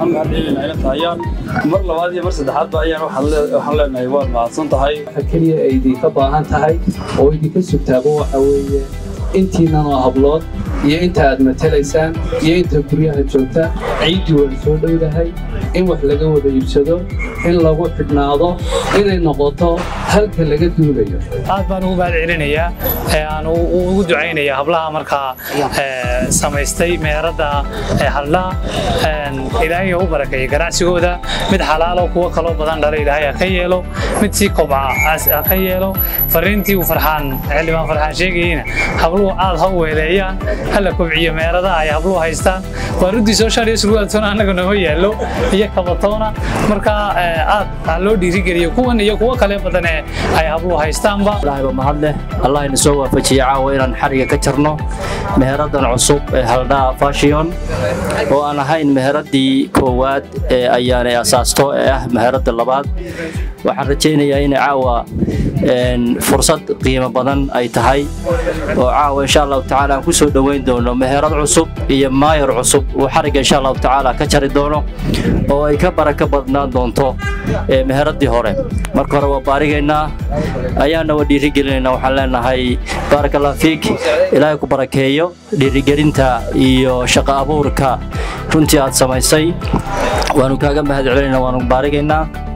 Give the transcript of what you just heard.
mahad celinaa ina tahayaan mar labaad iyo mar saddexaadba ayaan waxaan leenahay waad mahadsan tahay waxa keliya ay idinka baahan tahay oo idinka sugtaaba waxa weeye intiinan oo hablood iyo inta aad matalaysaan iyo inta guryaha joogta ciiddii waa soo dhowdahay in wax laga wada iibsado in lagu xidhnaado inay noqoto halka laga duulayo aad baan ugu mahad celinayaa aan ugu ducaynayaa hablaha markaa samaystay meeradda haldhaha ilaahay u barakeeyey ganacsigooda mid xalaalo kuwo kaloo badan dhala ilaahay ha ka yeelo mid sii kobca ha ka yeelo fariintii uu farxaan xildhibaan farxaan sheegayeyna habluhu aad ha u weeleeyaan hala kobciyo meeradaha ay habluhu haystaan waa ruddii social iyo surwaaltoona annaga nooma yaallo iyo kabatoona markaa aad ha loo dhiirigeliyo kuwan iyo kuwo kale badan ee ay habluhu haystaanba ilaahayba mahad leh allah ina soo waafajiye caawa inaan xariga ka jarno meheradan cusub ee haldhaa fashion oo aan ahayn meheradii koowaad ee ayaanay asaasto ee ah meheradda labaad waxaan rajaynayaa inay caawa fursad qiimo badan ay tahay oo caawa insha allahu tacaala aan ku soo dhoweyn doono meherad cusub iyo maayar cusub uu xarigga insha allahu tacaala ka jari doono oo ay ka baraka badnaan doonto meheradii hore marka hore waa baarigaynaa ayaana waa dhiirigelinaynaa waxaan leenahay baarakallah fiik ilaahay ku barakeeyo dhiirigelinta iyo shaqo abuurka runtii aad samaysay waanu kaaga mahad celinaynaa waanu baarigaynaa